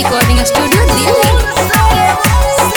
recording studio Delhi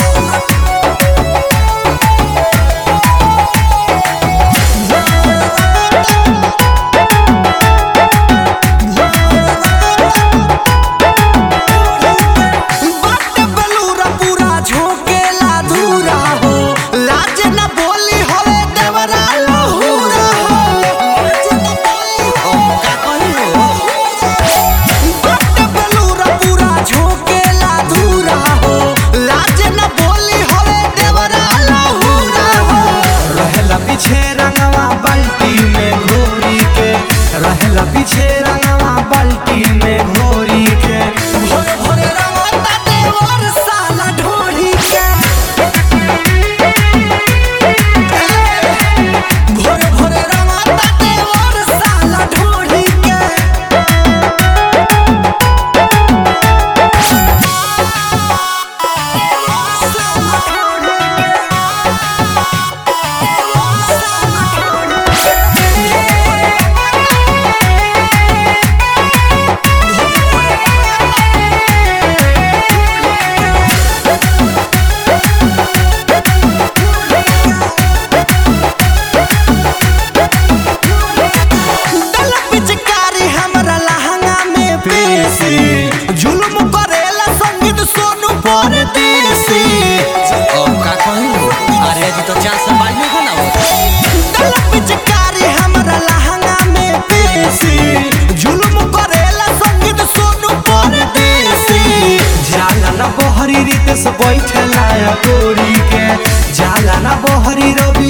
बट बेलूरा पूरा झोंकेला धूरा हो लाज न बोली होवे देवरा लहूरा हो लाज न बोली हो का कही हो बट बेलूरा पूरा झोंकेला धूरा हो लाज न बोली होवे देवरा लहूरा हो रहेला पीछे रंगवा बाल्टी में घोरी के रहेला पीछे रंगवा बाल्टी में घोरी के भोरे भोरे रंगता देवर साला ढोली के भोरे भोरे रंगता देवर साला ढोली के दल पिचकारी हमरा लहंगा में पेशी जुल्म करेला संगीत सोनू परदेसी का कही अरे जी तो चार सौ बानवे का ना दल पिचकारी हमरा लहंगा में पेशी जुल्म करेला संगीत सोनू परदेसी जाला ना बहरी रीत से बैठेला या गोरी के जाला ना बहरी रवि